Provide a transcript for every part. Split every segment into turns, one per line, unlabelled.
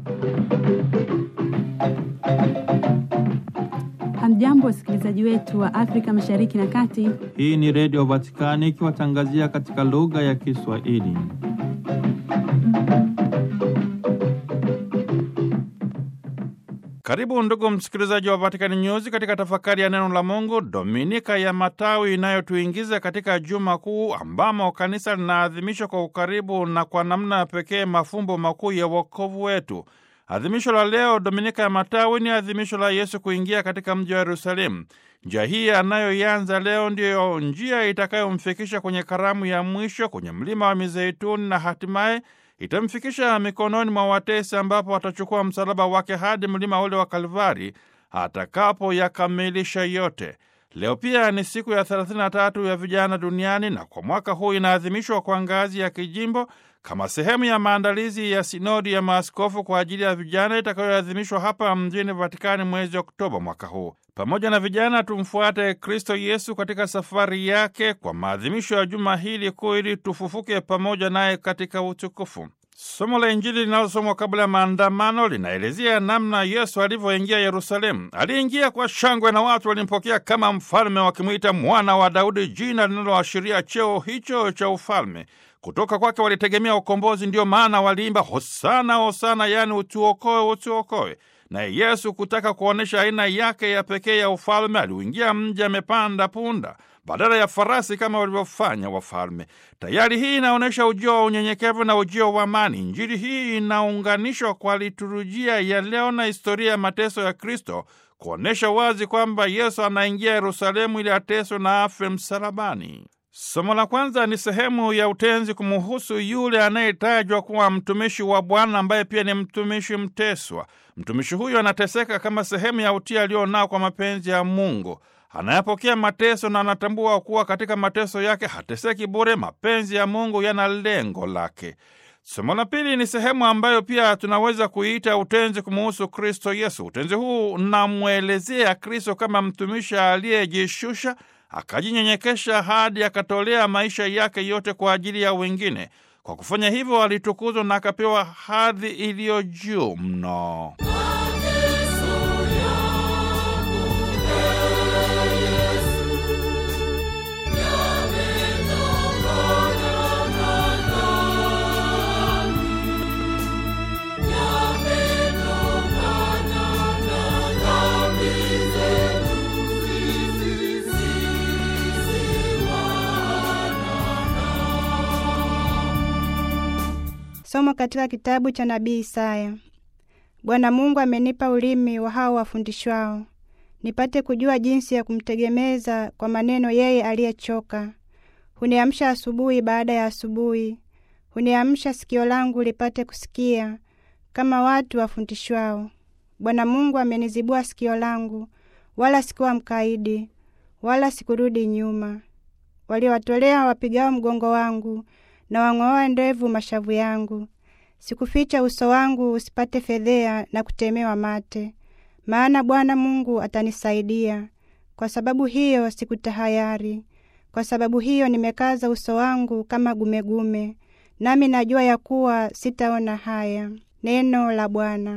Hamjambo, wasikilizaji wetu wa Afrika Mashariki na Kati.
Hii ni Redio Vatikani ikiwatangazia katika lugha ya Kiswahili. Karibu ndugu msikilizaji wa Vatican News katika tafakari ya neno la Mungu, Dominika ya Matawi, inayotuingiza katika juma kuu ambamo kanisa linaadhimisha kwa ukaribu na kwa namna ya pekee mafumbo makuu ya wokovu wetu. Adhimisho la leo Dominika ya Matawi ni adhimisho la Yesu kuingia katika mji wa Yerusalemu. Njia hii anayoianza leo ndiyo njia itakayomfikisha kwenye karamu ya mwisho kwenye mlima wa Mizeituni na hatimaye itamfikisha mikononi mwa watesi, ambapo watachukua msalaba wake hadi mlima ule wa Kalvari atakapoyakamilisha yote. Leo pia ni siku ya 33 ya vijana duniani na kwa mwaka huu inaadhimishwa kwa ngazi ya kijimbo kama sehemu ya maandalizi ya sinodi ya maaskofu kwa ajili ya vijana itakayoadhimishwa hapa mjini Vatikani mwezi Oktoba mwaka huu. Pamoja na vijana, tumfuate Kristo Yesu katika safari yake kwa maadhimisho ya juma hili kuu, ili tufufuke pamoja naye katika utukufu. Somo la Injili linalosomwa kabla ya maandamano linaelezea namna Yesu alivyoingia Yerusalemu. Aliingia kwa shangwe na watu walimpokea kama mfalme, wakimwita mwana wa Daudi, jina linaloashiria cheo hicho cha ufalme. Kutoka kwake walitegemea ukombozi, ndiyo maana waliimba hosana hosana, yaani utuokoe, utuokoe. Naye Yesu kutaka kuonyesha aina yake ya pekee ya ufalme, aliuingia mji amepanda punda badala ya farasi kama walivyofanya wafalme. Tayari hii inaonyesha ujio wa unyenyekevu na ujio wa amani. Injili hii inaunganishwa kwa liturujia ya leo na historia ya mateso ya Kristo, kuonyesha wazi kwamba Yesu anaingia Yerusalemu ili ateswe na afe msalabani. Somo la kwanza ni sehemu ya utenzi kumuhusu yule anayetajwa kuwa mtumishi wa Bwana ambaye pia ni mtumishi mteswa. Mtumishi huyo anateseka kama sehemu ya utii alionao kwa mapenzi ya Mungu. Anayapokea mateso na anatambua kuwa katika mateso yake hateseki bure. Mapenzi ya Mungu yana lengo lake. Somo la pili ni sehemu ambayo pia tunaweza kuiita utenzi kumuhusu Kristo Yesu. Utenzi huu unamwelezea Kristo kama mtumishi aliyejishusha akajinyenyekesha hadi akatolea maisha yake yote kwa ajili ya wengine. Kwa kufanya hivyo, alitukuzwa na akapewa hadhi iliyo juu mno.
Somo katika kitabu cha nabii Isaya. Bwana Mungu amenipa ulimi wa hao wafundishwao, nipate kujua jinsi ya kumtegemeza kwa maneno yeye aliyechoka. Huniamsha asubuhi baada ya asubuhi, huniamsha sikio langu lipate kusikia kama watu wafundishwao. Bwana Mungu amenizibua sikio langu, wala sikuwa mkaidi, wala sikurudi nyuma. Waliowatolea wapigao mgongo wangu na wang'oa ndevu mashavu yangu. Sikuficha uso wangu usipate fedhea na kutemewa mate, maana Bwana Mungu atanisaidia. Kwa sababu hiyo sikutahayari, kwa sababu hiyo nimekaza uso wangu kama gumegume, nami najua ya kuwa sitaona haya. Neno la Bwana.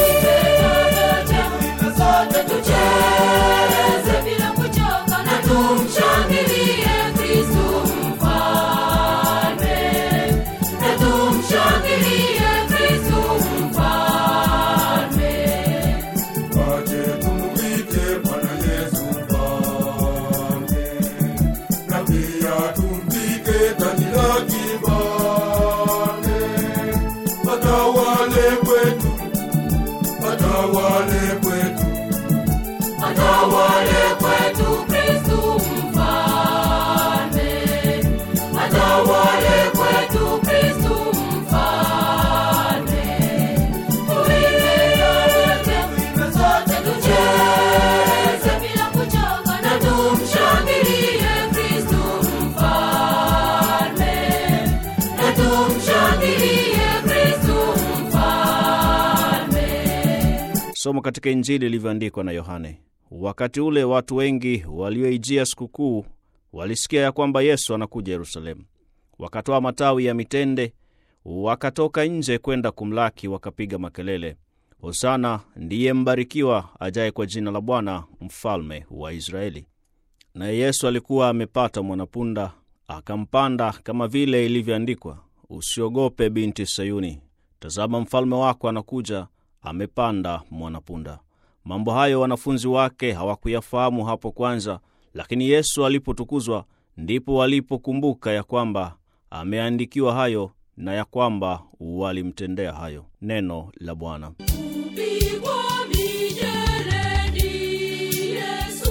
Somo katika Injili ilivyoandikwa na Yohane. Wakati ule watu wengi walioijia sikukuu walisikia ya kwamba Yesu anakuja Yerusalemu. Wakatoa matawi ya mitende wakatoka nje kwenda kumlaki, wakapiga makelele, Hosana, ndiye mbarikiwa ajaye kwa jina la Bwana, mfalme wa Israeli. Naye Yesu alikuwa amepata mwanapunda, akampanda, kama vile ilivyoandikwa, usiogope binti Sayuni, tazama mfalme wako anakuja, amepanda mwanapunda. Mambo hayo wanafunzi wake hawakuyafahamu hapo kwanza, lakini Yesu alipotukuzwa, ndipo walipokumbuka ya kwamba ameandikiwa hayo na ya kwamba walimtendea hayo. Neno la Bwana.
Kupigwa mijeledi, Yesu,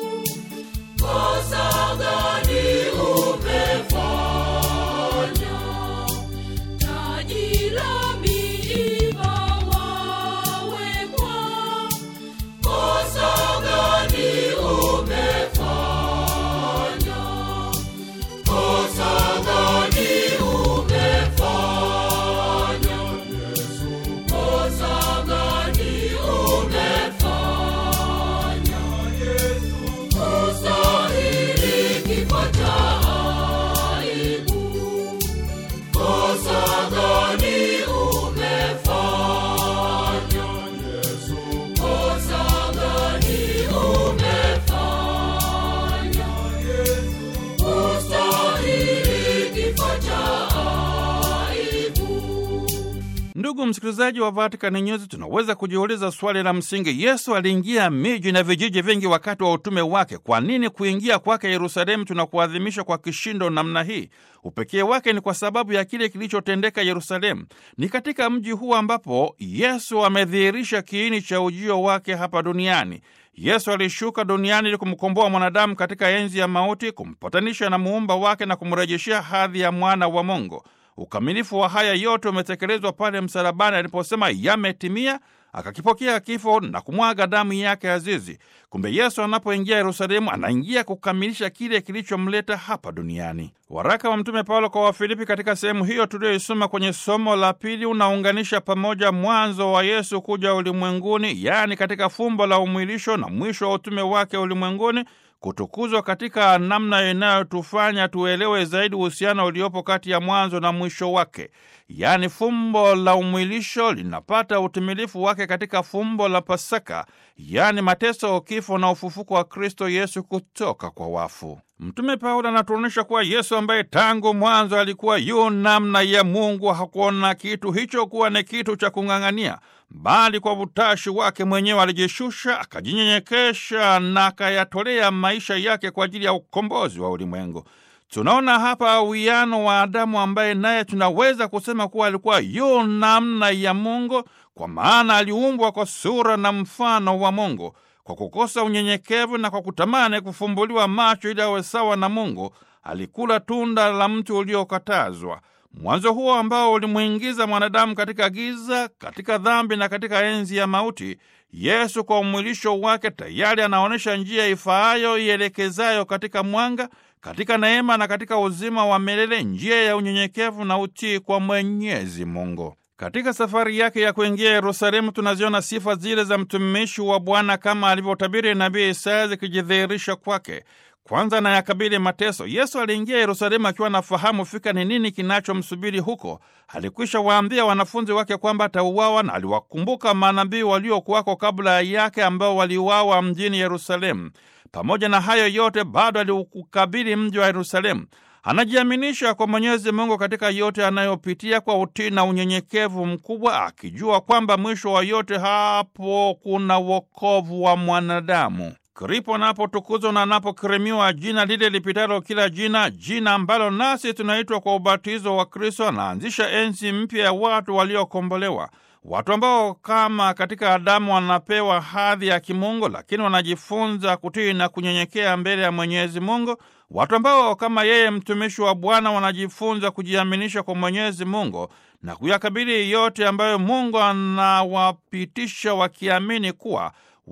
kosa gani umefanya? Taji la miiba wawekwa, kosa gani umefanya? Kosa gani umefanya, Yesu? Kosa gani umefanya, Yesu? Kustahili kifo cha aibu. Kosa gani umefanya, Yesu? Kosa gani umefanya, Yesu? Kustahili kifo cha aibu.
Ndugu msikilizaji wa Vatican News, tunaweza kujiuliza swali la msingi: Yesu aliingia miji na vijiji vingi wakati wa utume wake. Kwa nini kuingia kwake Yerusalemu tunakuadhimisha kwa kishindo namna hii? Upekee wake ni kwa sababu ya kile kilichotendeka Yerusalemu. Ni katika mji huu ambapo Yesu amedhihirisha kiini cha ujio wake hapa duniani. Yesu alishuka duniani ili kumkomboa mwanadamu katika enzi ya mauti, kumpatanisha na muumba wake na kumrejeshea hadhi ya mwana wa Mungu. Ukamilifu wa haya yote umetekelezwa pale msalabani aliposema yametimia, akakipokea kifo na kumwaga damu yake azizi. Kumbe Yesu anapoingia Yerusalemu anaingia kukamilisha kile kilichomleta hapa duniani. Waraka wa Mtume Paulo kwa Wafilipi katika sehemu hiyo tuliyoisoma kwenye somo la pili unaunganisha pamoja mwanzo wa Yesu kuja ulimwenguni, yaani katika fumbo la umwilisho na mwisho wa utume wake ulimwenguni kutukuzwa katika namna inayotufanya tuelewe zaidi uhusiano uliopo kati ya mwanzo na mwisho wake. Yaani, fumbo la umwilisho linapata utimilifu wake katika fumbo la Pasaka, yaani mateso, kifo na ufufuko wa Kristo Yesu kutoka kwa wafu. Mtume Paulo anatuonyesha kuwa Yesu ambaye tangu mwanzo alikuwa yu namna ya Mungu hakuona kitu hicho kuwa ni kitu cha kung'ang'ania, bali kwa utashi wake mwenyewe alijishusha, akajinyenyekesha na akayatolea maisha yake kwa ajili ya ukombozi wa ulimwengu. Tunaona hapa uwiano wa Adamu ambaye naye tunaweza kusema kuwa alikuwa yu namna ya Mungu, kwa maana aliumbwa kwa sura na mfano wa Mungu. Kwa kukosa unyenyekevu na kwa kutamani kufumbuliwa macho ili awe sawa na Mungu, alikula tunda la mti uliokatazwa. Mwanzo huo ambao ulimwingiza mwanadamu katika giza, katika dhambi na katika enzi ya mauti, Yesu kwa umwilisho wake tayari anaonyesha njia ifaayo ielekezayo katika mwanga, katika neema na katika uzima wa milele, njia ya unyenyekevu na utii kwa Mwenyezi Mungu. Katika safari yake ya kuingia Yerusalemu tunaziona sifa zile za mtumishi wa Bwana kama alivyotabiri nabii Isaya zikijidhihirisha kwake. Kwanza na yakabili mateso. Yesu aliingia Yerusalemu akiwa anafahamu fika ni nini kinachomsubiri huko. Alikwisha waambia wanafunzi wake kwamba atauawa, na aliwakumbuka manabii waliokuwako kabla yake ambao waliuawa mjini Yerusalemu. Pamoja na hayo yote, bado aliukabili mji wa Yerusalemu. Anajiaminisha kwa Mwenyezi Mungu katika yote anayopitia kwa utii na unyenyekevu mkubwa, akijua kwamba mwisho wa yote hapo kuna wokovu wa mwanadamu. Kripo anapotukuzwa na anapokirimiwa jina lile lipitalo kila jina, jina ambalo nasi tunaitwa kwa ubatizo wa Kristo, anaanzisha enzi mpya ya watu waliokombolewa, watu ambao kama katika Adamu wanapewa hadhi ya kimungu, lakini wanajifunza kutii na kunyenyekea mbele ya Mwenyezi Mungu, watu ambao kama yeye mtumishi wa Bwana wanajifunza kujiaminisha kwa Mwenyezi Mungu na kuyakabili yote ambayo Mungu anawapitisha wakiamini kuwa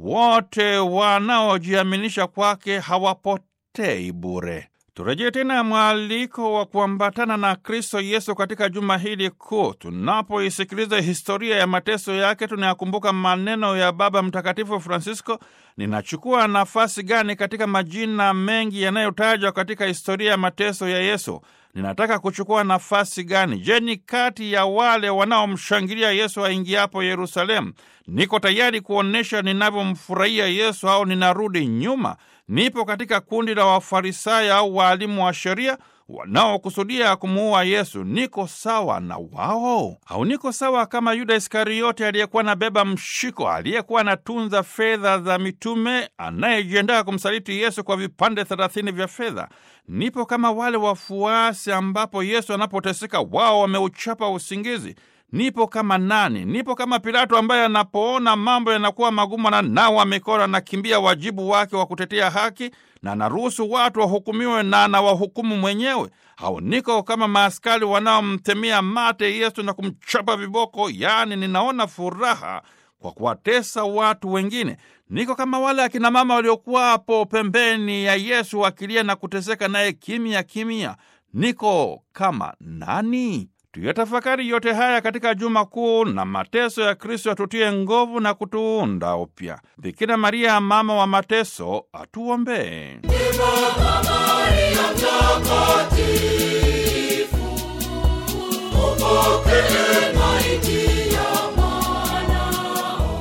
wote wanaojiaminisha kwake hawapotei bure. Turejee tena mwaliko wa kuambatana na Kristo Yesu katika juma hili kuu. Tunapoisikiliza historia ya mateso yake, tunayakumbuka maneno ya Baba Mtakatifu Francisco ninachukua nafasi gani katika majina mengi yanayotajwa katika historia ya mateso ya Yesu? Ninataka kuchukua nafasi gani? Je, ni kati ya wale wanaomshangilia Yesu aingiapo Yerusalemu? Niko tayari kuonyesha ninavyomfurahia Yesu au ninarudi nyuma? Nipo katika kundi la Wafarisayo au waalimu wa sheria wanaokusudia kumuua Yesu. Niko sawa na wao au niko sawa kama Yuda Iskariote aliyekuwa anabeba mshiko, aliyekuwa anatunza fedha za mitume, anayejiandaa kumsaliti Yesu kwa vipande thelathini vya fedha? Nipo kama wale wafuasi ambapo Yesu anapoteseka wao wameuchapa usingizi. Nipo kama nani? Nipo kama Pilato ambaye anapoona mambo yanakuwa magumu na nawa mikono anakimbia wajibu wake wa kutetea haki na anaruhusu watu wahukumiwe na anawahukumu mwenyewe. Au niko kama maaskari wanaomtemea mate Yesu na kumchapa viboko, yaani ninaona furaha kwa kuwatesa watu wengine. Niko kama wale akina mama waliokuwapo pembeni ya Yesu wakilia na kuteseka naye kimya kimya. Niko kama nani? Tuyatafakari yote haya katika Juma Kuu na mateso ya Kristo atutie nguvu na kutuunda upya. Bikira Maria, mama wa mateso, atuombee.
Upokee maiti ya mwanao.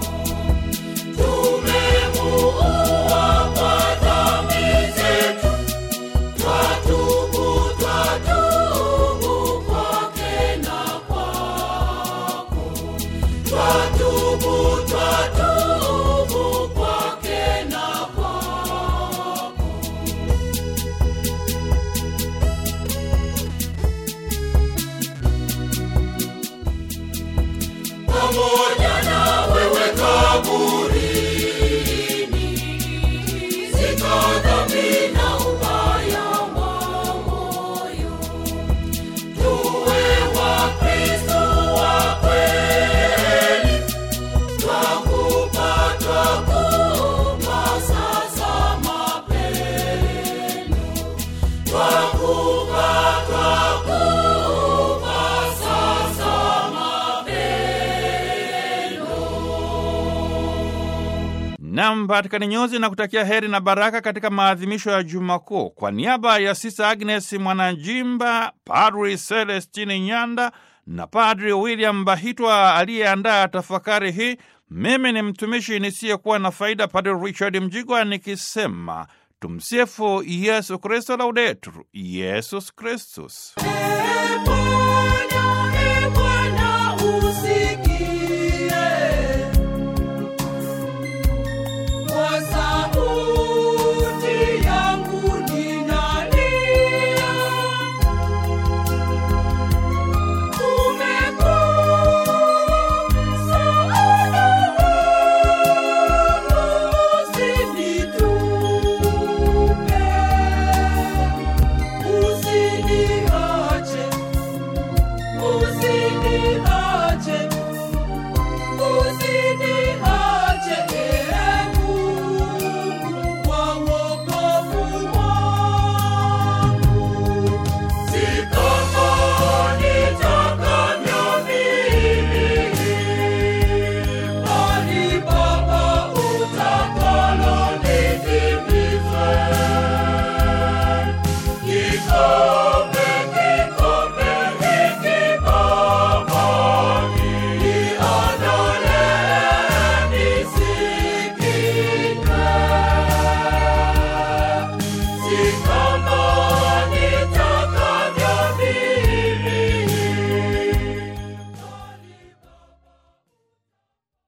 Tumemuua kwa dhambi zetu. Twatubu, twatubu kwake na kwako. Twatubu, twatubu kwake na kwako. pamoja na wewe kaburini, zika dhambi na ubaya wa moyo. Tuwe Wakristo wa kweli, twakupa, twakupa sasa mapendo. Twakupa, twakupa sasa
Nam Vatikani Nyuzi na kutakia heri na baraka katika maadhimisho ya Juma Kuu. Kwa niaba ya Sista Agnes Mwananjimba, Padri Celestini Nyanda na Padri William Bahitwa aliyeandaa tafakari hii, mimi ni mtumishi nisiyekuwa na faida, Padri Richard Mjigwa nikisema tumsifu Yesu Kristo, Laudetur Yesus Kristus.
mapendo.